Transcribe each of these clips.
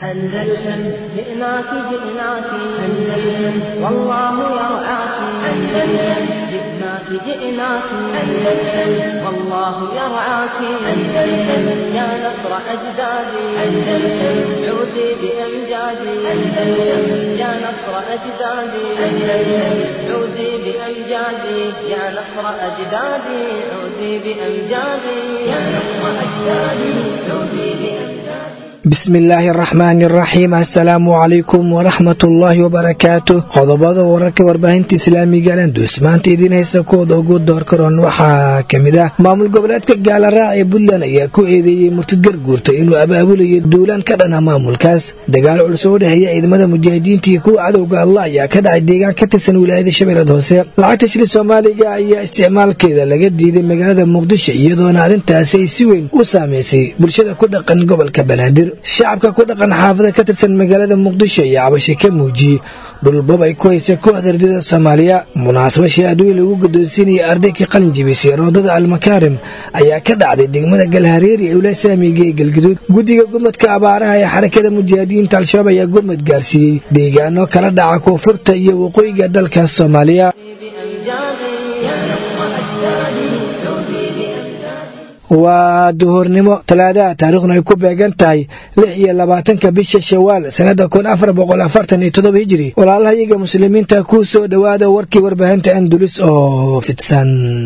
أندلسن جئناك جئناك أندلسن والله يرعاك أندلسن جئناك جئناك أندلسن والله يرعاك أندلسن يا نصر أجدادي أندلسن عودي بأمجادي أندلسن يا نصر أجدادي أندلسن عودي بأمجادي يا نصر أجدادي عودي بأمجادي يا نصر أجدادي عودي بأمجادي bismi illaahi araxmaani araxiim assalaamu calaykum waraxmatullaahi wabarakaatu qodobada wararka warbaahinta islaamiga alandus maanta idiin haysa kuwooda ugu doorkaroon waxaa ka mid ah maamul goboleedka gaalaraac ee puntland ayaa ku eedeeyey murtid garguurta inuu abaabulayo duulaan ka dhana maamulkaas dagaal culus oo u dhexeeya ciidamada mujaahidiinta iyo kuwa cadowga allah ayaa ka dhacay deegaan ka tirsan wilaayada shabeelad hoose lacagta shili soomaaliga ayaa isticmaalkeeda laga diiday magaalada muqdisho iyadoona arrintaasi ay si weyn u saameysay bulshada ku dhaqan gobolka banaadir shacabka ku dhaqan xaafada ka tirsan magaalada muqdisho ayaa cabasho ka muujiyey dhulbab ay ku haysa kooxda ardada soomaaliya munaasaba shahaadooyin lagu guddoonsiinaya ardaykii qalin jibisay roodada almakaarim ayaa ka dhacday degmada galhareeri ee ula saamiga ee galgaduud guddiga gurmadka abaaraha ee xarakada mujaahidiinta al-shabaab ayaa gurmad gaarsiiyey deegaano kala dhaca koonfurta iyo waqooyiga dalka soomaaliya waa duhurnimo talaadaha taariikhna ay ku beegan tahay lix iyo labaatanka bisha shawaal sannada kun afar boqol afartan iyo todoba hijiri walaalaha iyaga muslimiinta ku soo dhowaada warkii warbaahinta andulis oo fidsan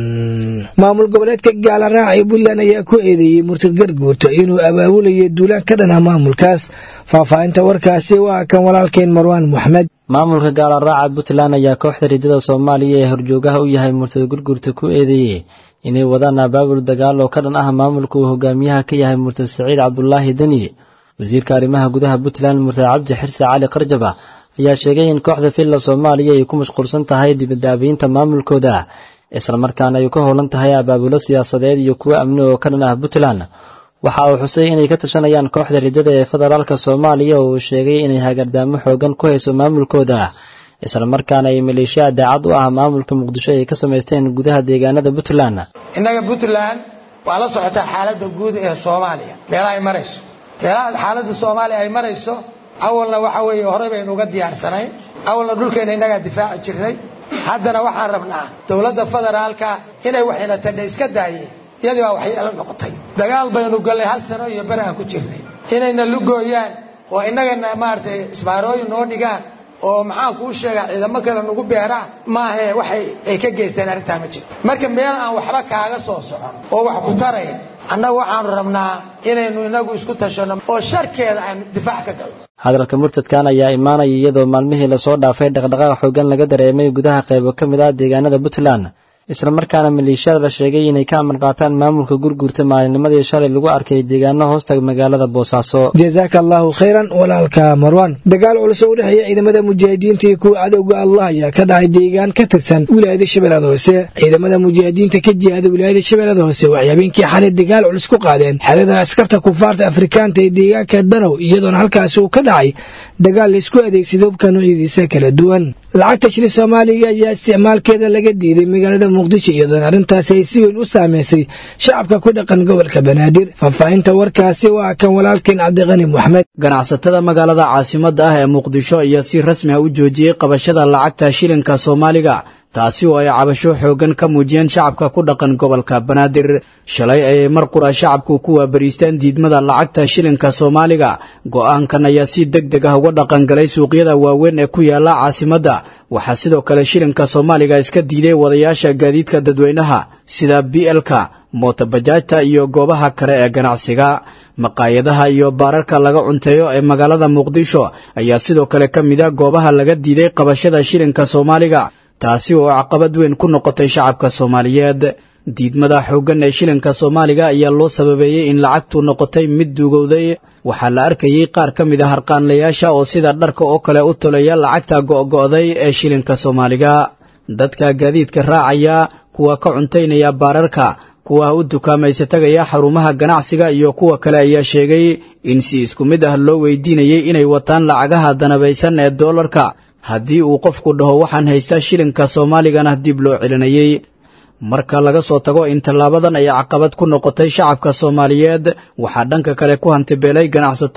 maamul goboleedka gaalaraac ee puntland ayaa ku eedeeyey murtad garguurta inuu abaabulayo duulaan ka dhana maamulkaas faahfaahinta warkaasi waa kan walaalkeen marwaan moxamed maamulka gaalaraaca puntland ayaa kooxda ridada soomaaliya ee horjoogaha u yahay murtad gurguurta ku eedeeyey inay wadaan abaabul dagaal oo ka dhan ah maamulka uu hogaamiyaha ka yahay murtad saciid cabdulaahi deni wasiirka arrimaha gudaha puntland murtad cabdi xirse cali qarjaba ayaa sheegay in kooxda villa soomaaliya ay ku mashquulsan tahay dibadaabiinta maamulkooda islamarkaana ay ka howlan tahay abaabulo siyaasadeed iyo kuwo amni oo ka dhan ah puntland waxa uu xusay inay ka tashanayaan kooxda ridada ee federaalka soomaaliya oo uu sheegay inay hagardaamo xoogan ku hayso maamulkooda islamarkaana ay maleeshiya daacad u ah maamulka muqdisho ay ka samaysteen gudaha deegaanada puntland innaga puntland waa la socotaa xaaladda guud ee soomaaliya meelaha ay marayso meelaha xaaladda soomaaliya ay marayso awalna waxa weeye horey baynu uga diyaarsanayn awalna dhulkeenna innagaa difaaci jirnay haddana waxaan rabnaa dowladda federaalka inay waxayna tadha iska daayeen iyadii baa waxyeelo noqotay dagaal baynu gallay hal sano iyo beri aan ku jirnay inayna lugooyaan oo innagana maaragtay isbaarooyin noo dhigaan oo maxaan kuu sheegaa ciidamo kale nagu beeraan maahe waxay ay ka geysteen arrintaa ma jirto marka meel aan waxba kaaga soo socon oo wax ku tarayn annagu waxaanu rabnaa inaynu inagu isku tashanno oo sharkeeda aan difaac ka galno hadalka murtadkan ayaa imaanaya iyadoo maalmihii lasoo dhaafay dhaqdhaqaaq xoogan laga dareemay gudaha qaybo ka mid ah deegaanada puntland islamarkaana maleeshiyada la sheegay inay ka amar qaataan maamulka gurguurta maalinnimadii shalay lagu arkay deegaano hoosta magaalada boosaaso jasaaka allaahu khayran walaalka marwan dagaal culus oo u dhexeeya ciidamada mujaahidiinta iyo kuwa cadowga allah ayaa ka dhacay deegaan ka tirsan wilaayada shabeellada hoose ciidamada mujaahidiinta ka jihaada wilaayada shabeellada hoose waxay habeenkii xalay dagaal culus ku qaadeen xerada askarta kufaarta afrikaanta ee deegaanka danow iyadoona halkaasi uu ka dhacay dagaal laysku adeegsaday hubka noocyadiisa kala duwan lacagta shili soomaaliga ayaa isticmaalkeeda laga diiday magaalada muqdisho iyadoona arrintaasi ay si weyn u saameysay shacabka ku dhaqan gobolka banaadir faahfaahinta warkaasi waa kan walaalkeen cabdiqani moxamed ganacsatada magaalada caasimadda ah ee muqdisho ayaa si rasmi ah u joojiyey qabashada lacagta shilinka soomaaliga taasi oo ay cabasho xooggan ka muujiyeen shacabka ku dhaqan gobolka banaadir shalay ayay mar qura shacabku ku waabariisteen diidmada lacagta shilinka soomaaliga go'aankan ayaa si deg deg ah uga dhaqangalay suuqyada waaweyn ee ku yaala caasimadda waxaa sidoo kale shilinka soomaaliga iska diiday wadayaasha gaadiidka dadweynaha sida b lka mootobajaajta iyo goobaha kale ee ganacsiga maqaayadaha iyo baararka laga cunteeyo ee magaalada muqdisho ayaa sidoo kale ka mid a goobaha laga diiday qabashada shilinka soomaaliga taasi oo caqabad weyn ku noqotay shacabka soomaaliyeed diidmada xooggan ee shilinka soomaaliga ayaa loo sababeeyey in lacagtu noqotay mid duugowday waxaa la arkayey qaar ka mid a harqaanlayaasha oo sida dharka oo kale u tolaya lacagta go'go'day ee shilinka soomaaliga dadka gaadiidka raacaya kuwa ka cuntaynaya baararka kuwa u dukaamaysa tagaya xarumaha ganacsiga iyo kuwa kale ayaa sheegay in si isku mid ah loo weydiinayay inay wataan lacagaha danabaysan ee doolarka haddii uu qofku dhaho waxaan haystaa shilinka soomaaligana dib loo celinayey marka laga soo tago in tallaabadan ay caqabad ku noqotay shacabka soomaaliyeed waxaa dhanka kale ku hantibeelay ganacsato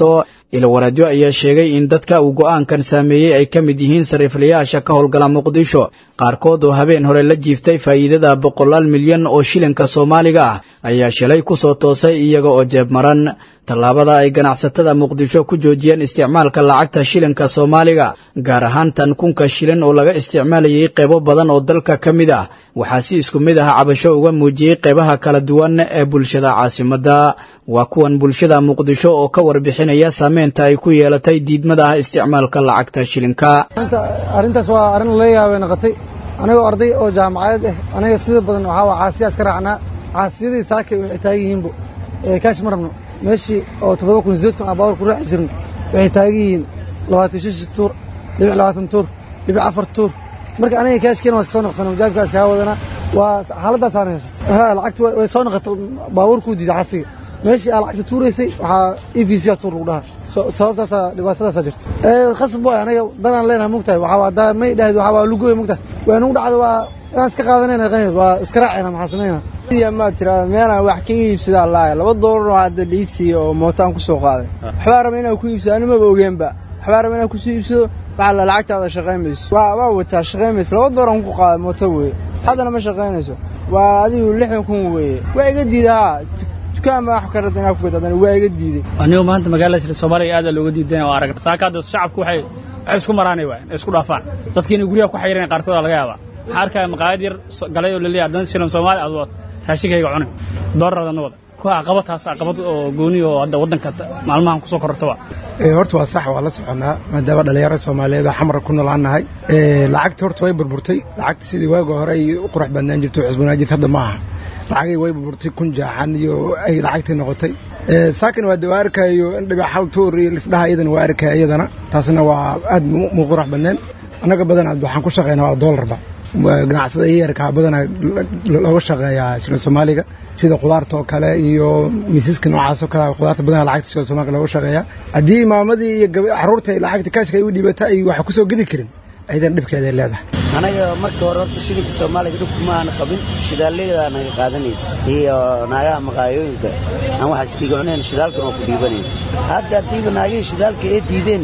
ilwaradyo ayaa sheegay in dadka uu go'aankan saameeyey ay ka mid yihiin sariiflayaasha ka howlgala muqdisho qaarkood oo habeen hore la jiiftay faa'iidada boqolaal milyan oo shilinka soomaaliga ah ayaa shalay ku soo toosay iyaga oo jeeb maran tallaabada ay ganacsatada muqdisho ku joojiyeen isticmaalka lacagta shilinka soomaaliga gaar ahaan tan kunka shilin oo laga isticmaalayay qaybo badan oo dalka ka mid ah waxaa si isku mid ah cabasho uga muujiyey qaybaha kala duwan ee bulshada caasimadda waa kuwan bulshada muqdisho oo ka warbixinaya saameynta ay ku yeelatay diidmada ah isticmaalka lacagta shilinka arrintaas waa arrin lala yaabay noqotay anigoo arday oo jaamacadeed ah aniga sida badan waxaa waa caasiyaas ka raacnaa caasiyadii saakay waxay taagan yihiinbo kaash ma rabno meeshii oo toddoba kun sideed kun aan baawar ku raaxi jirin waxay taagan yihiin labaatan shishi tuur dhibic labaatan tuur dhibic afar tuur marka aniga kaashkeena waa iska soo noqsana majaabkaa iskaga wadana waa xaaladdaasaan haysato ha lacagti way soo noqotay baabuurkuu diiday xasiga meeshii aa lacagta tuuraysay waxaa e v c a tuur lagu dhahaa sababtaasaa dhibaatadaasaa jirto khasab waay aniga danaan leenahay mogtahay waxaa haddaa may dhahdi waxaa waa lugoy mogtahay waa nagu dhacda waa inaan iska qaadanayna qanid waa iska raacayna maxaa samayna maad tirahda meelaan wax ka iibsadaa laaya laba doolar oo hadda liisiiya oo mootaan ku soo qaaday waxbaa raba inaan ku iibsado animaba ogeenba waxbaa raba inaan kusoo iibsado waxaa la lacagtaada shaqaymayso waa wataa shaqaymayso laba doolar aan ku qaaday mooto weeye haddana ma shaqaynayso waa adigu lixdan kun weeye waa iga diida haa dukaan baa wax ka rada inaa ku gad haddana waa iga diiday anigu maanta magaalada shir soomaaliya aad looga diidan oo arag saaka hadda shacabku waxay waxay isku maraanay waay isku dhaafaan dadkii inay guryaha ku xayiran qaarkood laga yaabaa waxaa arkaya maqaayad yar galay oo laleeyahay haddana shilan soomaali aad wad raashinkayga cunay doolarada wada kuwa caqabadtaas caqabad oo gooni oo hadda waddanka maalmahan kusoo korortaba horta waa sax waa la soconnaa maadaama dhallinyarada soomaaliyeed oo xamar ku nool aan nahay lacagta horta way burburtay lacagta sidii waaga hore ay u qurux badnaan jirto cusbanaan jirta hadda ma aha lacagay way burburtay kun jaaxan iyo ay lacagtii noqotay saakin waa de waa arkayo in dhibac hal tuur iyo lisdhaha iyadana waa arkaya iyadana taasna waa aad mu qurux badneen annaga badanaa waxaan ku shaqaynaa waa doolarba ganacsada yarkaa badanaa looga shaqeeyaa shilin soomaaliga sida khudaarta oo kale iyo miisaska noocaasoo kale khudaarta badanaa lacagta shilin soomaaliga looga shaqeeyaa haddii maamadii iyo carruurta lacagta kaashka ay u dhiibata ay wax ku soo gedi karin aydan dhibkeeday leedahay anaga marka hore horta shilinka soomaaliga dhibku ma aana qabin shidaalyadaa naga qaadanaysa iyo naagaha maqaayooyinka aan wax iskiga cunayn shidaalkan oo ku dhiibanayn hadda haddiiba naagihii shidaalka ee diideen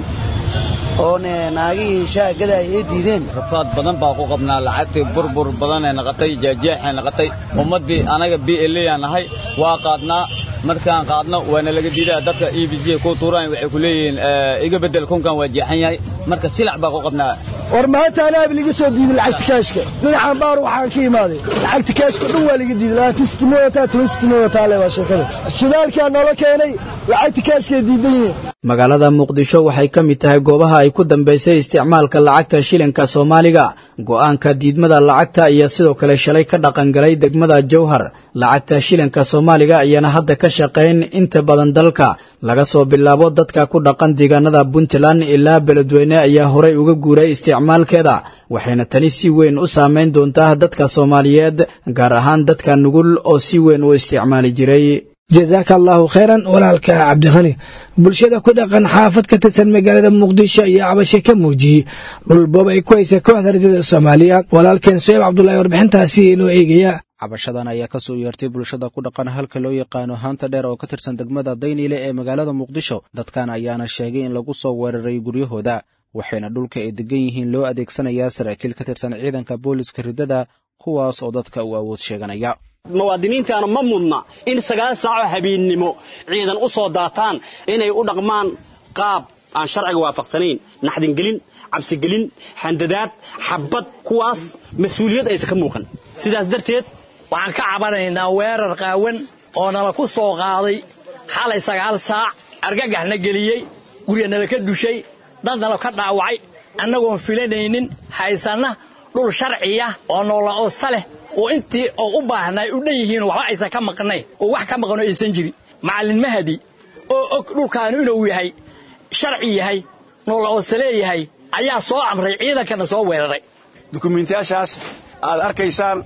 oone naagihii shaagada ay ee diideen rafaad badan baa ku qabnaa lacagtii burbur badanay naqatay jeejeexay naqatay ummaddii anaga b l aan nahay waa qaadnaa markaan qaadno waana laga diidaa dadka e b g ku tuuraan waxay ku leeyihiin iga beddel kunkan waa jeexan yahay marka silac baa ku qabnaa war maanta anaab liga soo diiday lacagta kaashka dhinacan baar waxaan ka imaaday lacagta kaashka dhan waa liga diiday labaatan sitimo wataa toban sitimo wataa le waa sheekada shidaalkaa noola keenay lacagta kaashkay diidan yihiin magaalada muqdisho waxay ka mid tahay goobaha ay ku dambaysay isticmaalka lacagta shilinka soomaaliga go'aanka diidmada lacagta iyo sidoo kale shalay ka dhaqangalay degmada jowhar lacagta shilinka soomaaliga ayaana hadda ka shaqayn inta badan dalka laga soo bilaabo dadka ku dhaqan deegaanada puntland ilaa beledweyne ayaa horay uga guuray isticmaalkeeda waxayna tani si weyn u saamayn doontaa dadka soomaaliyeed gaar ahaan dadka nugul oo si weyn u isticmaali jiray jasaaka allaahu khayran walaalka cabdikhani bulshada ku dhaqan xaafad ka tirsan magaalada muqdisho ayaa cabasho ka muujiyey dhulboob ay ku haysa kooxda rajada soomaaliya walaalkeen soyib cabdulaahi warbixintaasi inoo eegaya cabashadan ayaa ka soo yeertay bulshada ku dhaqan halka loo yaqaano haanta dheer oo ka tirsan degmada dayniile ee magaalada muqdisho dadkan ayaana sheegay in lagu soo weeraray guryahooda waxayna dhulka ay degan yihiin loo adeegsanayaa saraakiil ka tirsan ciidanka booliska riddada kuwaas oo dadka uu awood sheeganaya muwaadiniintaana ma mudna in sagaal saaco habeennimo ciidan u soo daataan inay u dhaqmaan qaab aan sharciga waafaqsanayn naxdingelin cabsigelin handadaad xabbad kuwaas mas-uuliyad aysan ka muuqan sidaas darteed waxaan ka cabanaynaa weerar qaawan oo nala ku soo qaaday xalay sagaal saac argagaxna geliyey guryanala ka dushay dadnala ka dhaawacay annagoon filanaynin haysanna dhul sharciya oo noola oosta leh oo intii oo u baahnay u dhan yihiin waxba aysan ka maqnayn oo wax ka maqno aysan jirin macallin mahadi oo og dhulkaanu inuu yahay sharci yahay noola oosta leeyahay ayaa soo amray ciidankana soo weeraray dukumiintiyaashaas aad arkaysaan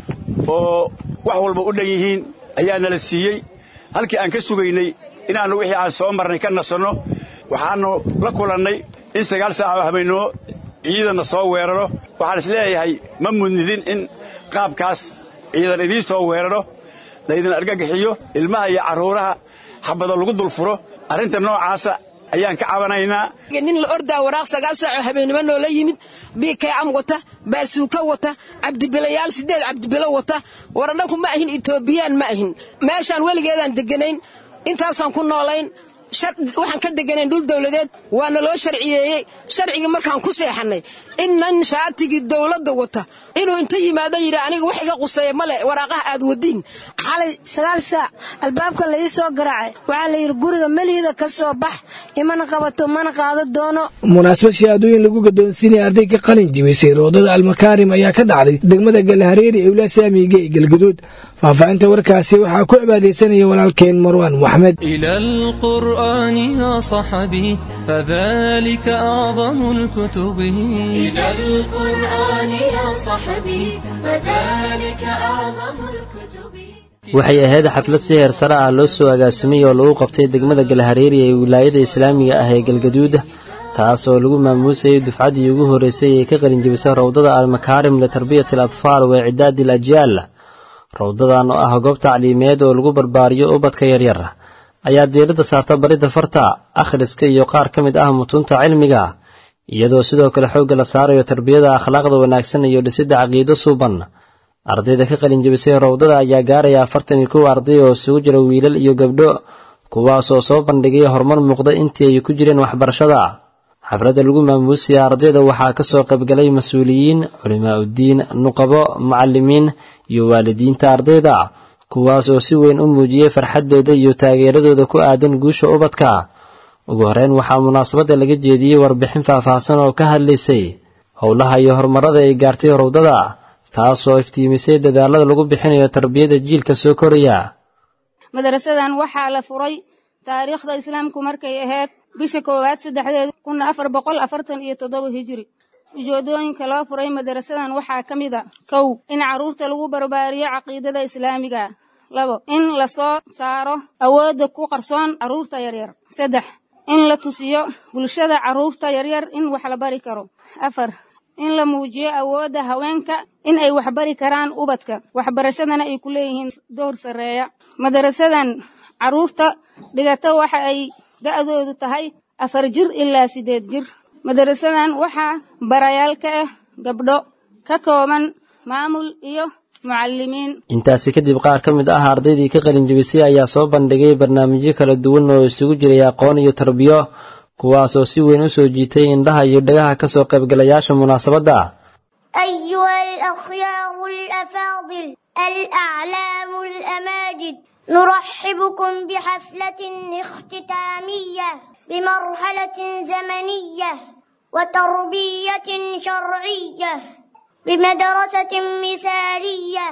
oo wax walba u dhan yihiin ayaa nala siiyey halkii aan ka sugaynay inaannu wixii aan soo marnay ka nasanno waxaannu la kulannay in sagaal saacoo habeennimo ciidanna soo weeraro waxaan is leeyahay ma mudnidin in qaabkaas ciidan idiin soo weeraro laydin argagaxiyo ilmaha iyo carruuraha xabado lagu dulfuro arrinta noocaasa ayaan ka cabanaynaa nin la ordaa waraaq sagaal saaco habeennimo noola yimid bikam wata baasuuka wata cabdibilayaal sideed cabdibilo wata warannaku ma ahin etoobiyaan ma ahin meeshaan weligeedaan deganayn intaasaan ku noolayn waxaan ka deganayn dhul dawladeed waana loo sharciyeeyey sharcigii markaan ku seexannay in nin shaatigii dawladda wata inuu inta yimaado yidhi aniga wax iga quseeya male waraaqaha aad wadiin xalay sagaal saac albaabka la ii soo garaacay waxaa la yidhi guriga meliida ka soo bax imana qabato mana qaado doono munaasabad shahaadooyin lagu gadoonsiinaya arday ka qalin jibisay roodada almakaarim ayaa ka dhacday degmada galhareeri ee wilaa saamiga ee galguduud faahfaahinta warkaasi waxaa ku cibaadaysanaya walaalkeen marwaan maxmed إلى القرآن يا صحبي فذلك أعظم الكتب إلى القرآن يا صحبي فذلك أعظم الكتب waxay ahayd xaflad si heer sare ah loo soo agaasimay oo lagu qabtay degmada galhareeri ee wilaayada islaamiga ah ee galgaduud taas oo lagu maamuusayay dufcaddii ugu horreysay ee ka qalinjibisay rowdada almakaarim litarbiyati al atfaal wa icidaadi al ajyaal rowdadan oo ah goob tacliimeed oo lagu barbaariyo ubadka yaryar ayaa diiradda saarta baridda farta akhriska iyo qaar ka mid ah mutuunta cilmiga iyadoo sidoo kale xoogga la saarayo tarbiyada akhlaaqda wanaagsan iyo dhisidda caqiido suuban ardayda ka qalinjibisay rowdada ayaa gaaraya afartan iyo kow arday oo isugu jira wiilal iyo gabdho kuwaasoo soo bandhigay horumar muuqda intii ay ku jireen waxbarashada xafladda lagu maamuusaya ardayda waxaa ka soo qaybgalay mas-uuliyiin culimaa uddiin nuqabo macallimiin iyo waalidiinta ardayda kuwaas oo si weyn u muujiyey farxaddooda iyo taageeradooda ku aadan guusha ubadka ugu horeyn waxaa munaasabadda laga jeediyey warbixin faahfaahsan oo ka hadlaysay howlaha iyo horumarada ay gaartay rowdada taasoo iftiimisay dadaalada lagu bixinayo tarbiyada jiilka soo koraya madarasadan waxaa la furay taariikhda islaamku markay ahayd bisha koowaad saddexdeed kun afar boqol afartan iyo toddoba hijiri ujeedooyinka loo furay madarasadan waxaa ka mid a kow in carruurta lagu barbaariyo caqiidada islaamiga labo in la soo saaro awoodda ku qarsoon carruurta yaryar saddex in la tusiyo bulshada carruurta yaryar in wax la bari karo afar in la muujiyo awoodda haweenka in ay waxbari karaan ubadka waxbarashadana ay ku leeyihiin door sarreeya madarasadan carruurta dhigata waxa ay da'doodu tahay afar jir ilaa siddeed jir madarasadan waxaa barayaal ka ah gabdho ka kooban maamul iyo mucallimiin intaasi kadib qaar ka mid ah ardaydii ka qalinjibisay ayaa soo bandhigay barnaamijyo kala duwan oo isugu jiray aqoon iyo tarbiyo kuwaasoo si weyn u soo jiitay indhaha iyo dhagaha ka soo qaybgalayaasha munaasabadda أيها الأخيار الأفاضل الأعلام الأماجد نرحبكم بحفلة اختتامية بمرحلة زمنية وتربية شرعية بمدرسة مثالية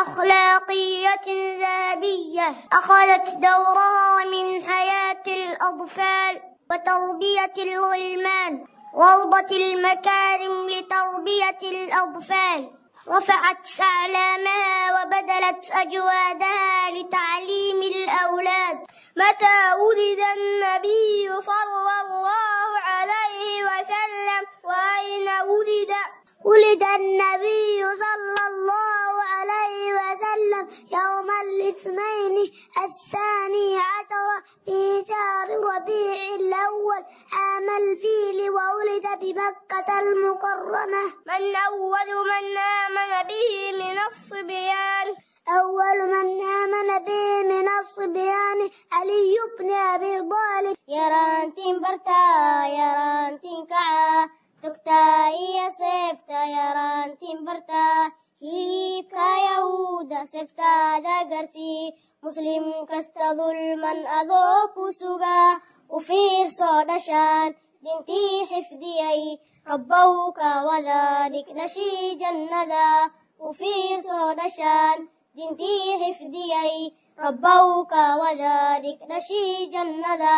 أخلاقية ذهبية أخذت دورها من حياة الأطفال وتربية الغلمان روضة المكارم لتربية الأطفال رفعت أعلامها وبذلت أجوادها لتعليم الأولاد متى ولد النبي صلى الله عليه وسلم وأين ولد ولد النبي صلى الله عليه وسلم يوم الاثنين الثاني عشر في شهر ربيع الأول عام الفيل وولد بمكة المكرمة من أول من آمن به من الصبيان أول من آمن به من الصبيان علي بن أبي طالب يرانتين برتا يرانتين كعا togtaa iyo seefta yaraantiin bartaa hilibka yahuuda seeftaada garsii muslim kasta dulman adoo ku sugaa u fiirsoo dhashaan dintii xifdiyay rabbow ka wada dhig dhashii jannada u fiirsoo dhashaan dintii xifdiyay rabbow ka wada dhig dhashii jannada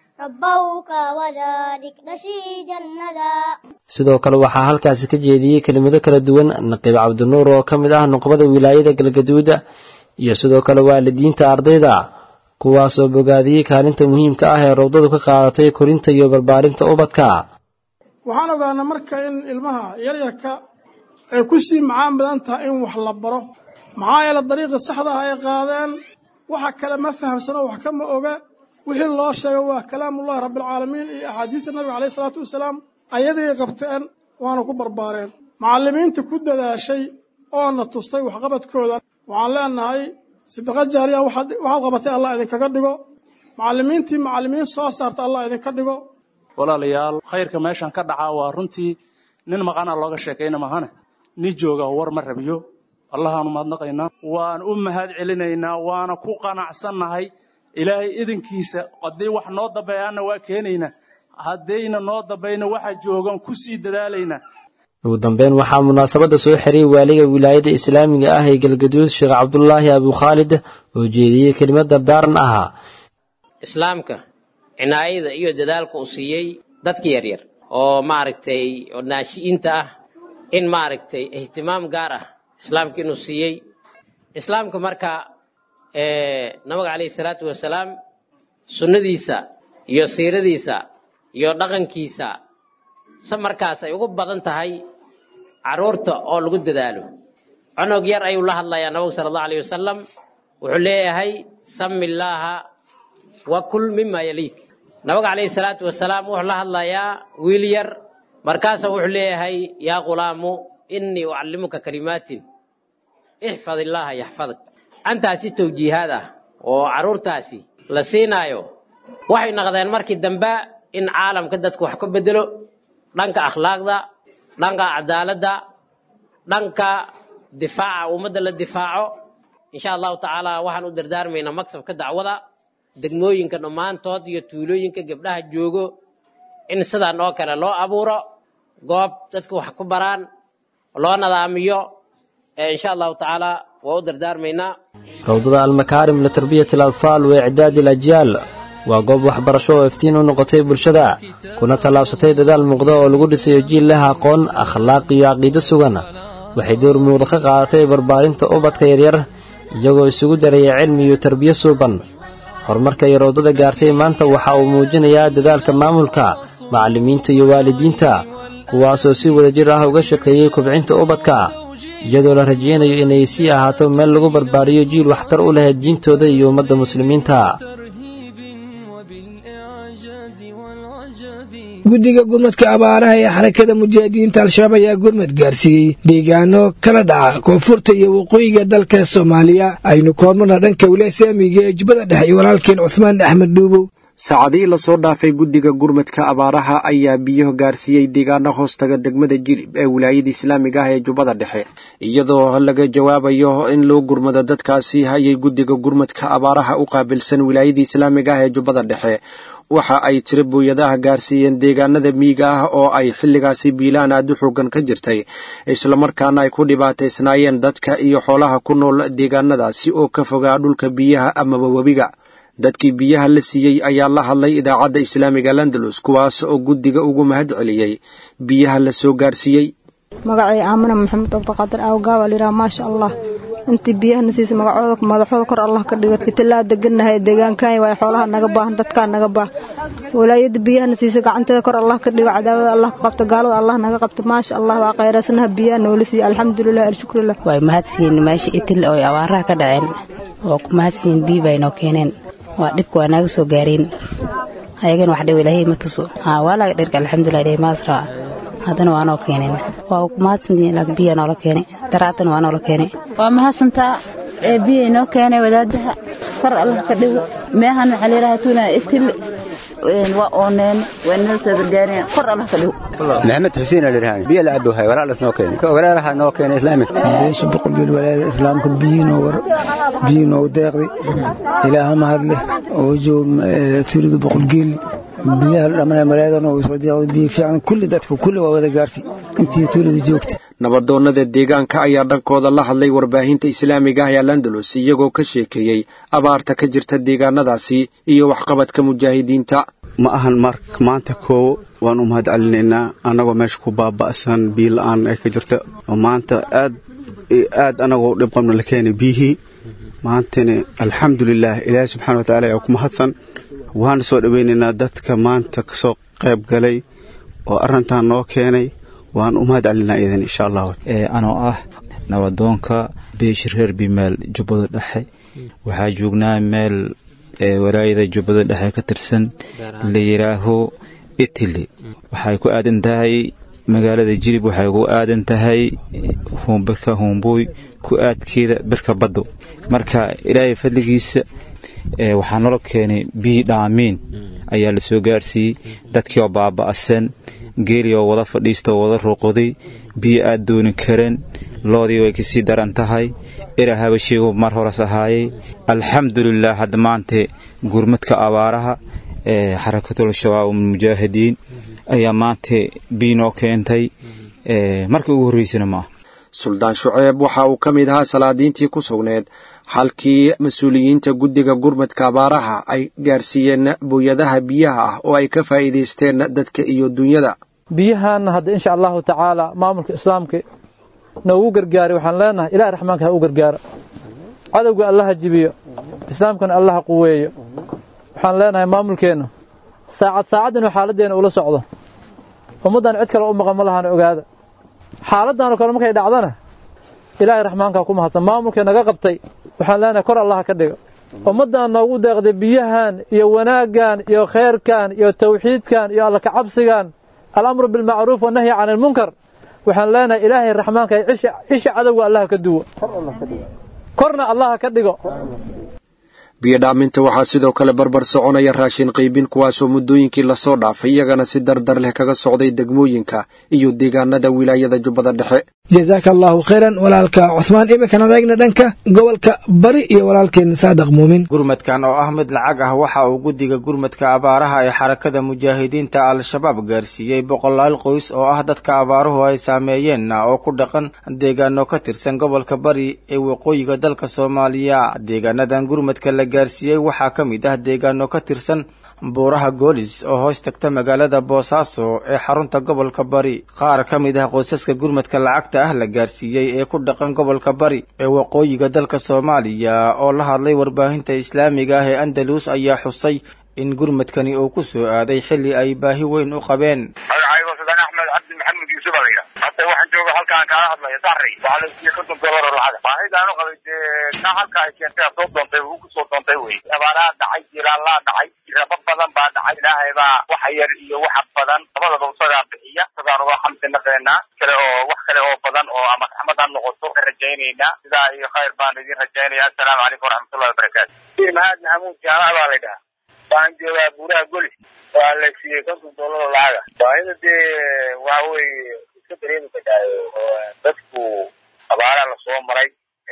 sidoo kale waxaa halkaasi ka jeediyey kelimado kala duwan naqiib cabdinuur oo ka mid ah nuqbada wilaayada galgaduuda iyo sidoo kale waalidiinta ardayda kuwaasoo bogaadiyey kaalinta muhiimka ah ee rowdadu ka qaadatay korinta iyo barbaarinta ubadka waxaan ogaanaa marka in ilmaha yaryarka ay ku sii macaan badan tahay in wax la baro maxaa yeele dariiqii saxda ah ay qaadeen waxa kale ma fahamsano wax kama oga wixii loo sheegay waa kalaamullahi rabbialcaalamiin iyo axaadiista nabiga caleyhi salaatu wasalaam ayaday qabteen waana ku barbaareen macallimiinta ku dadaashay oona tustay waxqabadkooda waxaan leenahay sidaqa jaariya waxaad qabatay allah idinkaga dhigo macallimiintii macallimiin soo saarta allah idinka dhigo walaalayaal khayrka meeshan ka dhacaa waa runtii nin maqana looga sheekayna mahane nin jooga war ma rabiyo allahaanu mahadnaqaynaa waan u mahad celinaynaa waana ku qanacsannahay ilaahay idinkiisa haddii wax noo dambeeyaanna waa keenaynaa haddayna noo dambayna waxa joogan ku sii dadaalaynaa ugu dambeyn waxaa munaasabadda soo xiriyey waaliga wilaayadda islaamiga ah ee galgaduud sheekh cabdulaahi abukhaalid oo jeediyey kelimad dardaaran ahaa islaamka cinaayada iyo dadaalka uu siiyey dadka yaryar oo maaragtay oo naashi'iinta ah in maaragtay ihtimaam gaar ah islaamka inuu siiyey islaamka marka nabiga calayhi salaatu wasalaam sunnadiisa iyo siiradiisa iyo dhaqankiisa se markaas ay ugu badan tahay carruurta oo lagu dadaalo cunug yar ayuu la hadlayaa nabigu sala allahu alayh wasalam wuxuu leeyahay sami illaaha wa kul mima yaliik nabiga calayhi salaatu wasalaam wuxuu la hadlayaa wiil yar markaasa wuxuu leeyahay yaa ghulaamu innii ucallimuka kalimaatin ixfad illaaha yaxfadak antaasi tawjiihaad ah oo carruurtaasi la siinaayo waxay noqdeen markii dambe in caalamka dadku wax ka bedelo dhanka akhlaaqda dhanka cadaaladda dhanka difaaca ummadda la difaaco insha allahu tacaala waxaan u dardaarmaynaa maksabka dacwada degmooyinka dhammaantood iyo tuulooyinka gabdhaha joogo in sidaan oo kale loo abuuro goob dadka wax ku baraan loo nadaamiyo insha allahu tacaala waa u dardaarmaynaa rawdada almakaarim litarbiyati alatfaal wa icdaadi alajyaal waa goob waxbarasho oo iftiin u noqotay bulshada kuna tallaabsatay dadaal muuqda oo lagu dhisayo jiil leh aqoon akhlaaq iyo caqiido sugan waxay door muuqda ka qaadatay barbaarinta ubadka yaryar iyagoo isugu daraya cilmi iyo tarbiyo suuban horumarka ay rawdada gaartay maanta waxa uu muujinayaa dadaalka maamulka macallimiinta iyo waalidiinta kuwaasoo si wadajir ah uga shaqeeyey kobcinta ubadka iyadoo la rajaynayo inay sii ahaato meel lagu barbaariyo jiil waxtar u leh diintooda iyo ummadda muslimiinta guddiga gurmadka abaaraha ee xarakada mujaahidiinta al-shabaab ayaa gurmad gaarsiiyey deegaano kala dhaca koonfurta iyo waqooyiga dalka soomaaliya aynu koormarna dhanka wilasaamiga ee jubbada dhexe iyo walaalkeen cuhmaan axmed dhuubow saacadihii lasoo dhaafay guddiga gurmadka abaaraha ayaa biyo gaarsiiyey deegaano hoostaga degmada jilib ee wilaayada islaamiga ah ee jubbada dhexe iyadoo laga jawaabayo in loo gurmado dadkaasi ayay guddiga gurmadka abaaraha u qaabilsan wilaayada islaamiga ah ee jubbada dhexe waxa ay tiro booyadaha gaarsiiyeen deegaanada miyiga ah oo ay xilligaasi biilaan aad u xoogan ka jirtay islamarkaana ay ku dhibaataysnaayeen dadka iyo xoolaha ku nool deegaanadaasi oo ka fogaa dhulka biyaha amaba webiga dadkii biyaha la siiyey ayaa la hadlay idaacadda islaamiga landalus kuwaas oo guddiga ugu mahad celiyey biyaha la soo gaarsiiyey magacay aamina maxamed abdiqaadir aawgaaba layidhaha maasha allah intii biyahana siisa magacooda madaxooda kor allah ka dhigo itilaa degannahay deegaankan waay xoolaha naga baahan dadkaa naga baah walaayada biyahana siisa gacanteeda kor allah ka dhigo cadaawada allah ka qabto gaalada allah naga qabto maasha allah waa khayraasanaha biyaha noola siiya alxamdulilah alshukrilah way mahadsiin meesha itil oo abaaraha ka dhaceen waa ku mahadsiin biyo bay noo keeneen waa dhibka waa naga soo gaareen ayagana wax dhiw ilaahay ma tuso haa waa laga dhirka alxamdulilah ilaahay maasraa haddana waa noo keeneen waa ku mahadsantihiin laakiin biya noola keenay daraatan waa noola keenay waa mahadsantaa ee biya inoo keenay wadaadaha kor allah ka dhigo meehan waxaa layidhaha tuuna itil waa ooneen waa inoo soo gargaareen kor allah ka dhigo maxamed xuseen alirhaan biyo la cabo hay walaalas noo keenay ka walaalaha noo keenay islaami beesha boqolgeel walaayada islaamka biyiinoo war biyiinoo deeqday ilaaha mahadleh oo joog tirida boqolgeel biyaha dhammaan malaayadan oo soo deeqday biyo fiican kulli dadka kulli waa wada gaartay intii tuulada joogta nabadoonnada deegaanka ayaa dhankooda la hadlay warbaahinta islaamiga ah ee landalus iyagoo ka sheekeeyey abaarta ka jirta deegaanadaasi iyo waxqabadka mujaahidiinta ma ahan maanta koowo waan u mahad celinaynaa annagoo meesha ku baaba'san biyo la'aan ay ka jirta oo maanta aad aad annagoo dhib qabna la keenay biyihii maantana alxamdulilaah ilaahay subxana watacaala ayaa ku mahadsan waana soo dhowaynaynaa dadka maanta ka soo qayb galay oo arrintan noo keenay waan u mahad celinaa idan insha allah anoo ah nabadoonka beeshir reer bimaal jubbada dhexe waxaa joognaa meel ee walaayada jubbada dhexe ka tirsan la yidhaaho itili waxay ku aadan tahay magaalada jilib waxay ku aadan tahay birka huumbuy ku aadkeeda birka baddo marka ilaahay fadligiisa waxaa nolo keenay biyi dhaamiin ayaa la soo gaarsiiyey dadkii oo baaba'san geeli oo wada fadhiista oo wada ruuqoday biyo aad dooni kareen loodii way kasii daran tahay ira habashiigu mar horas ahaayey alxamdulilah hadda maante gurmadka abaaraha ee xarakatul shabaab mujaahidiin ayaa maanta biyi noo keentay markii ugu horreysana ma ah suldaan shuceeb waxa uu ka mid ahaa salaadiintii ku sugneed halkii mas-uuliyiinta guddiga gurmadka abaaraha ay gaarsiiyeen booyadaha biyaha ah oo ay ka faa'iidaysteen dadka iyo dunyada biyahaanna hadda insha allahu tacaala maamulka islaamka noogu gargaaray waxaan leenahay ilaah raxmaanka ha u gargaaro cadowga allaha jibiyo islaamkana allaha quweeyo waxaan leenahay maamulkeennu saacad saacad inuu xaaladdeena ula socdo ummaddan cid kale u maqan ma lahaan ogaada xaaladdaanoo kale markay dhacdana ilaahay raxmaankaa ku mahadsan maamulkii naga qabtay waxaan leenahay kor allaha ka dhiga ummaddan noogu deeqday biyahan iyo wanaaggan iyo khayrkan iyo tawxiidkan iyo alla kacabsigan alamru bilmacruuf wannahyi can ilmunkar waxaan leenahay ilaahay raxmaanka isha cadowga allaha ka duwo korna allaha ka dhigo biyodhaaminta waxaa sidoo kale barbar soconaya raashin qaybin kuwaasoo muddooyinkii lasoo dhaafay iyagana si dardar leh kaga socday degmooyinka iyo deegaanada wilaayada jubbada dhexe jasaaka allaahu khayran walaalka cuhmaan iminkan adeegna dhanka gobolka bari iyo walaalkeen saadaq muumin gurmadkan oo ah mid lacag ah waxa uu guddiga gurmadka abaaraha ee xarakada mujaahidiinta al-shabaab gaarsiiyey boqolaal qoys oo ah dadka abaaruhu ay saameeyeenna oo ku dhaqan deegaano ka tirsan gobolka bari ee waqooyiga dalka soomaaliya deegaanadan gurmadka la gaarsiiyey waxaa ka mid ah deegaano ka tirsan buuraha goolis oo hoos tagta magaalada boosaaso ee xarunta gobolka bari qaar ka mid ah qoysaska gurmadka lacagta ah la gaarsiiyey ee ku dhaqan gobolka bari ee waqooyiga dalka soomaaliya oo la hadlay warbaahinta islaamiga ah ee andalus ayaa xusay in gurmadkani uu ku soo aaday xilli ay baahi weyn u qabeen magacaygo sudan axmed cabdi maxamed yuusuf alaya hadda waxaan jooga halkaan kaala hadlaya sari waxaa la siiye konton dolar oo lacag baahidaan u qabay dee ka halka ay keentay soo doontay uu ku soo doontay wey abaaraha dhacay jiilaalaa dhacay jiraba badan baa dhacay ilaahay baa waxa yar iyo waxa badan labadaba isagaa bixiya isagaan uga xamdi naqeynaa kale oo wax kale oo badan oo ama raxmad ha noqoto ka rajaynaynaa sidaa iyo khayr baan idin rajaynaya assalaamu calaykum waraxmatullahi wabarakaatu mahad maxamuud jaamac baa la dhahaa waxaan joogaa buuraha golis waa la siiyey konton doolar oo lacaga baahida dee waxa weeye iska dareemi kadhaayo oo dadku abaaraha lasoo maray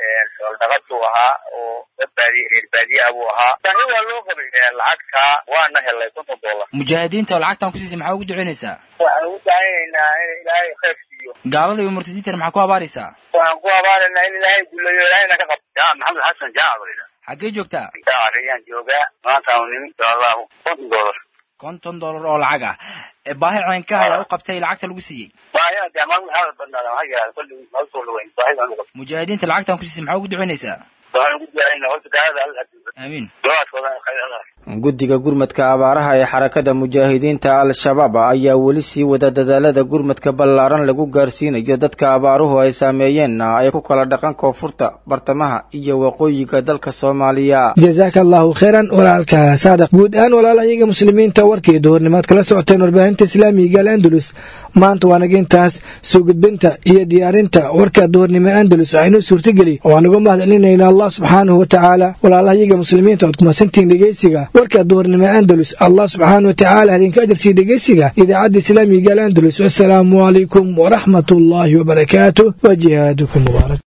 xool ahaa oo dad baadiye reer baadiyaha buu ahaa baahi waa loo qabay lacagta waana helay konton doolar mujaahidiinta oo lacagtan ku siisay maxaa ugu ducaynaysaa waxaan ugu dacaynaynaa in ilaahay khayr siiyo gaalada iyo murtadiintana maxaa ku abaaraysaa waxaan ku abaaraynaa in ilaahay guulayo ilaahayna ka qabto ya maxamed xasan jaac balida xaggee joogtaa ayaan joogaa maanta aan nimi insha allahu konton doolar konton doolar oo lacag ah ee baahi caynka ayaa u qabtay lacagta lagu siiyey baahiya dee maalin maxaa badnaada maxaa yidhahda kolli ma usoo dhaweyn baahidaan u qabto mujaahidiinta lacagtan ku siisay maxaa ugu ducaynaysaa waxaan ugu ducaynaa horta gaalada alla adiiba aamiin ducaadkooda khayr allah guddiga gurmadka abaaraha ee xarakada mujaahidiinta al-shabaab ayaa weli sii wada dadaalada gurmadka ballaaran lagu gaarsiinayo dadka abaaruhu ay saameeyeenna ay ku kala dhaqan koonfurta bartamaha iyo waqooyiga dalka soomaaliya jasaaka allaahu khayran walaalka saadaq guud ahaan walaalayaga muslimiinta warkii duhurnimaad kala socoteen warbaahinta islaamiga al andalus maanta waa naga intaas soo gudbinta iyo diyaarinta warka duhurnimo andalus waxaa inoo suurtageli oo aan uga mahadcelinayna allah subxaanahu wa tacaala walaalayaga muslimiinta ood kumadsantihiin dhegeysiga warka duhurnimo andalus allah subxaana wa tacaala idinka ajarsiiya dhegeysiga idaacadda islaamiga al andalus wasalaamu calaykum waraxmat ullaahi wabarakaatu wa jihaadukum mubaarak